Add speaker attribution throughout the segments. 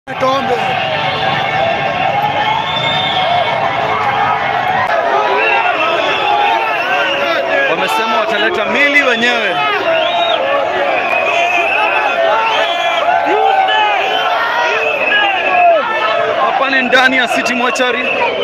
Speaker 1: Tombe.
Speaker 2: Wamesema wataleta mili wenyewe. Hapa ni ndani ya City Mortuary.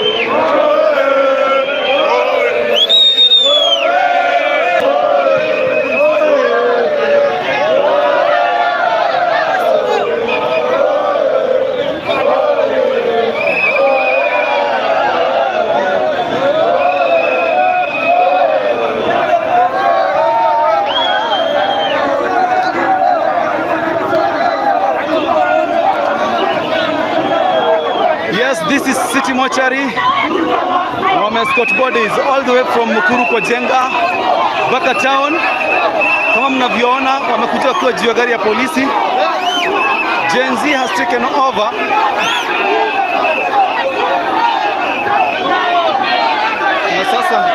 Speaker 2: Yes, this is City Mortuary. Wamescot bodies all the way from Mukuru kwa Jenga mpaka town. Kama mnavyoona, wamekuja wakiwa juu ya gari ya polisi. Gen Z has taken over. Na sasa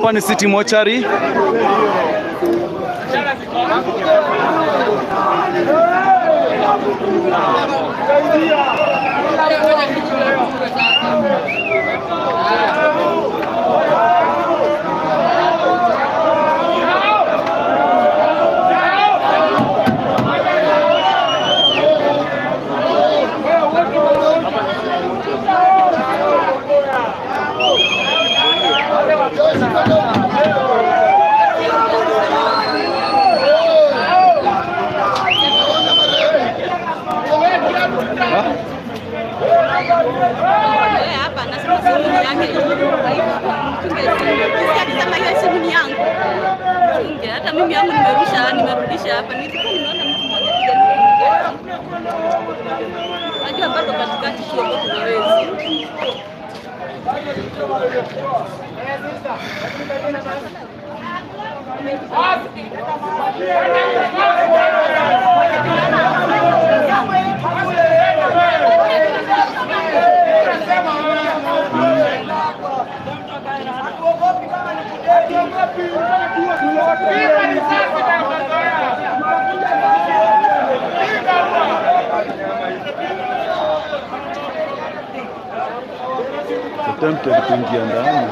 Speaker 2: Hapa ni City Mochari.
Speaker 1: Eh, hapa nasema simu yake. Ukisikia akisema hiyo simu ni yangu. Unge, hata mimi yangu nimerusha, nimerudisha hapa. Nilikuwa nimeona mtu mmoja kijana. Najua bado katikati kidogo kuna wezi.
Speaker 2: Attempted kuingia ndani.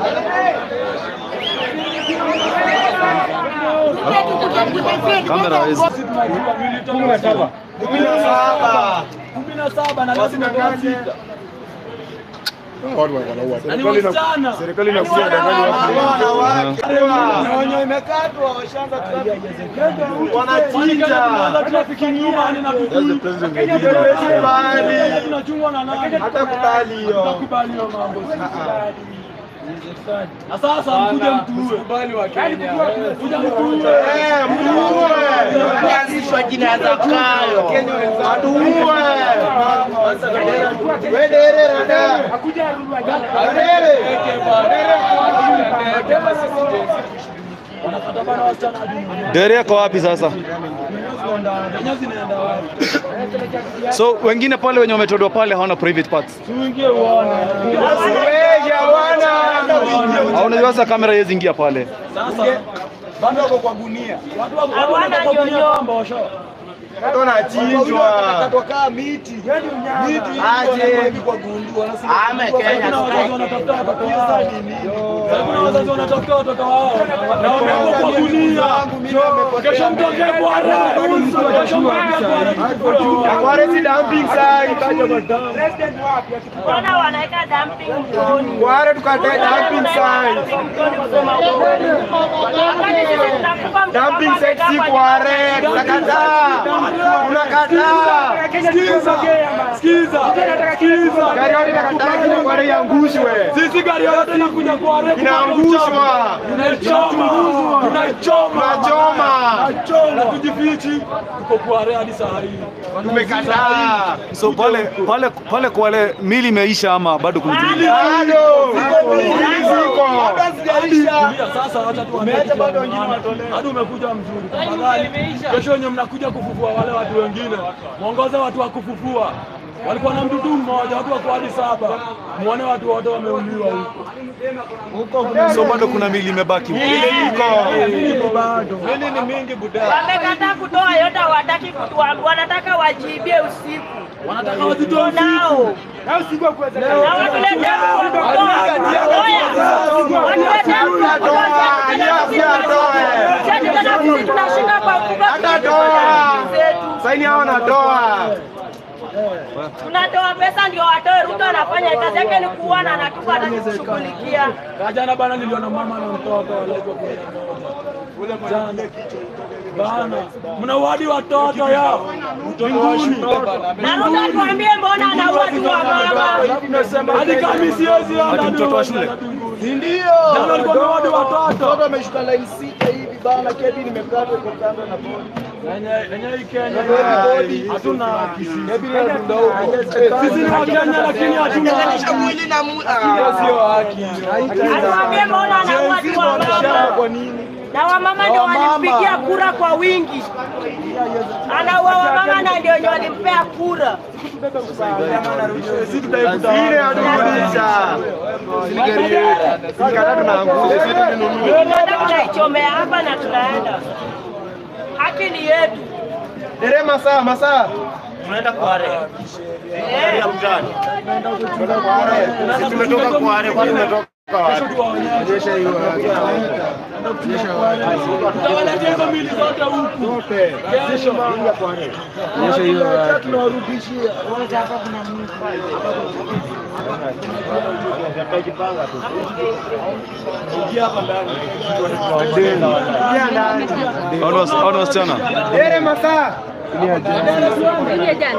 Speaker 2: Kamera hawezi.
Speaker 3: kumi na saba kumi na saba na lazima kwa sita na ni wasichana
Speaker 4: Serikali inakuja dangani watu.
Speaker 3: na wenye imekatwa washaanza wanachinja trafiki nyuma ni na tukui tunachungwa na nani
Speaker 4: Hata kubali hiyo.
Speaker 3: Hatakubali hiyo mambo na sasa mkuje mtuue kuja mtuue
Speaker 4: Kuanzishwa jina ya Zakayo. Atuue. Wedere rada. Wedere.
Speaker 3: wanakata bana wasichana hadi
Speaker 2: Dere yako wapi sasa?
Speaker 3: Kenya zinaenda wapi
Speaker 2: So wengine pale wenye wametolewa pale hawana private parts.
Speaker 3: tuingie uone
Speaker 4: Weja wana.
Speaker 2: Au unajua sasa kamera haiwezi ingia pale.
Speaker 3: sasa bado wako kwa gunia watu wako watu wanataka gunia kwamba washa
Speaker 4: Watu wanachinjwa.
Speaker 3: kaa miti miti
Speaker 4: Aje.
Speaker 3: kwa gundu
Speaker 4: Ame Kenya.
Speaker 3: kuna wazazi wanatafuta watoto wao Sasa kuna wazazi wanatafuta watoto wao na wamekuwa kwa gunia kesho mtokee bwana kesho mtokee bwana
Speaker 4: Akware si dumping site.
Speaker 1: Mbona wanaweka dumping mtoni?
Speaker 4: Kware tukatae dumping site.
Speaker 1: Wakati sisi tunakufa
Speaker 4: Dumping site si kware. Tunakataa. Tunakataa.
Speaker 3: Sikiza, sikiza, sikiza.
Speaker 4: Gari yote inakataa kile kware iangushwe.
Speaker 3: Sisi gari yote inakuja kwa refu
Speaker 4: Inaangushwa.
Speaker 3: tunaichoma, tunaichoma,
Speaker 4: Tunachoma.
Speaker 3: tunachoma, tujifichi, tuko kwa real hadi saa hii.
Speaker 4: Tumekataa.
Speaker 2: So pale pale pale kwa wale mili imeisha ama bado kuna zingine?
Speaker 4: Bado. Ziko mingi ziko.
Speaker 3: Tulia sasa, wacha tuambie kitu ya maana. hadi umekuja mzuri. Tafadhali kesho wenye mnakuja kufufua wale watu wengine, mwongoze watu wa kufufua. Walikuwa na mdudu mmoja, watu wako hadi saba, muone watu wote wameuliwa huko.
Speaker 2: So bado kuna mili imebaki.
Speaker 3: Iko bado.
Speaker 1: Wamekataa kutoa yote, hawataki kutuambia, wanataka wajibie usiku.
Speaker 3: Wanataka wazitoe usiku.
Speaker 1: Nao na watuletea kutoa. Oya, watuletea kutoa. Sisi tena sisi tunashika kwa kubwa
Speaker 4: Hatatoa.
Speaker 1: zetu.
Speaker 4: Saini hao wanatoa.
Speaker 1: Tunatoa pesa ndio watoe. Ruto anafanya kazi yake ni kuua na anatupa anatushughulikia.
Speaker 3: Jana bana niliona mama na mtoto walaitwa kule jana. Bana, mna wadi watoto yao mbinguni.
Speaker 1: Na Ruto atuambie mbona anaua tu wa mama.
Speaker 3: Hadi kama siwezi
Speaker 2: Hadi mtoto wa shule.
Speaker 4: Ndio.
Speaker 3: Jana alikuwa amewadi watoto.
Speaker 4: Watu wameshuka line sita hivi bana, kedi nimekatwa iko kando na bodi.
Speaker 3: Yenye yenye hii Kenya
Speaker 4: Bodi.
Speaker 3: hatuna haki sisi.
Speaker 4: Kedi inadunda huko.
Speaker 3: Sisi ni Wakenya lakini hatuna haki.
Speaker 4: mwili na mwili.
Speaker 3: Hiyo sio haki.
Speaker 1: Atuambie mbona anaua tu wa mama.
Speaker 4: Kwa nini?
Speaker 5: na wamama ndio walimpigia kura kwa wingi, anaua wamama na ndio wenye walimpea kura.
Speaker 3: Sisi tutaikuta
Speaker 4: Ile aturudisha. Gari yetu. Sikata tunaangusha. Sisi tununue.
Speaker 5: Tunaenda tunaichomea hapa na tunaenda, haki ni yetu.
Speaker 4: Dere masaa masaa.
Speaker 5: Eh.
Speaker 4: Sisi tumetoka Kware, kwani tumetoka
Speaker 3: kesho tuwaonyeshe.
Speaker 4: Onyesha hiyo
Speaker 3: Tutawaletea hizo mili zote huku. Kesho.
Speaker 4: Onyesha hiyo haki.
Speaker 3: Ingia hapa ndani.
Speaker 4: Ingia ndani.
Speaker 2: Hawa wasi- hawa ni wasichana.
Speaker 4: Dere masaa.
Speaker 1: Ile jana.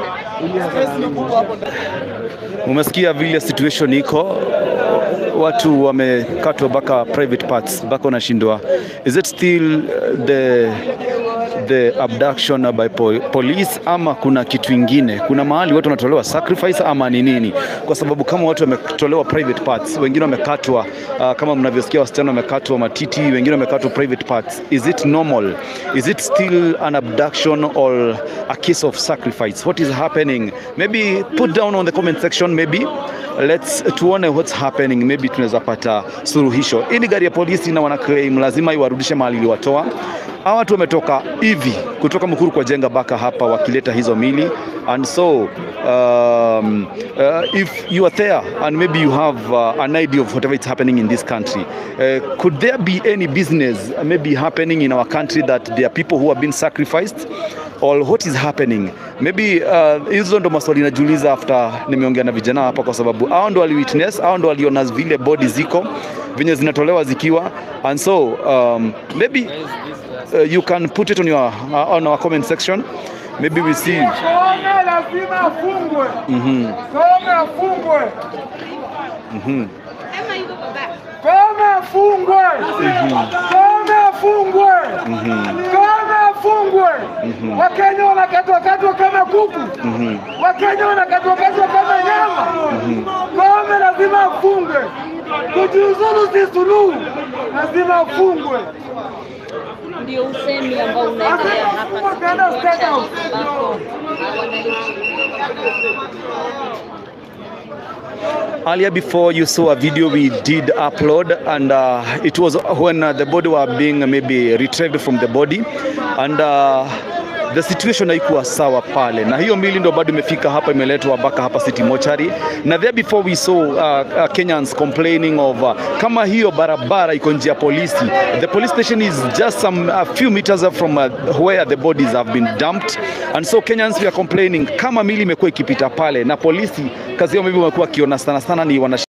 Speaker 2: Umesikia vile situation iko, watu wamekatwa mpaka private parts, mpaka wanashindwa. Is it still uh, the the abduction by po police ama kuna kitu ingine? Kuna mahali watu wanatolewa sacrifice ama ni nini? Kwa sababu kama watu wametolewa private parts, wengine wamekatwa uh, kama mnavyosikia wasichana wamekatwa matiti, wengine wamekatwa private parts. Is it normal? Is it still an abduction or a case of sacrifice? What is happening? Maybe put down on the comment section maybe let's tuone what's happening, maybe tunaweza pata suluhisho. Hii ni gari ya polisi na wana claim lazima iwarudishe mahali iliwatoa. Hawa watu wametoka hivi kutoka Mukuru kwa jenga baka hapa wakileta hizo mili and so um, uh, if you are there and maybe you have uh, an idea of whatever is happening in this country uh, could there be any business uh, maybe happening in our country that there are people who have been sacrificed or what is happening maybe uh, hizo ndo maswali najiuliza after nimeongea na vijana hapa kwa sababu hao ndo waliwitness hao ndo waliona vile body ziko venye zinatolewa zikiwa and so um, maybe uh, you can put it on your uh, on our comment section maybe we see
Speaker 6: Koome lazima afungwe.
Speaker 2: Mhm,
Speaker 6: Koome afungwe.
Speaker 2: mhm.
Speaker 6: Koome afungwe. Koome afungwe. Koome afungwe. Wakenya wanakatwa katwa kama kuku. Wakenya wanakatwa katwa kama nyama. Koome lazima afungwe. Kujiuzulu si suluhu, lazima afungwe.
Speaker 1: Ndio usemi ambao unaendelea hapa
Speaker 6: Wakaenda State House.
Speaker 1: ambapo wananchi
Speaker 2: Earlier before you saw a video we did upload and uh, it was when uh, the body were being maybe retrieved from the body and uh, the situation haikuwa sawa pale, na hiyo mili ndo bado imefika hapa, imeletwa mpaka hapa City Mortuary, na there before we saw uh, uh, Kenyans complaining of uh, kama hiyo barabara iko nje ya polisi. The police station is just some a few meters from uh, where the bodies have been dumped and so Kenyans we are complaining kama mili imekuwa ikipita pale na polisi kazi yao maybe wamekuwa wakiona sana sana ni wana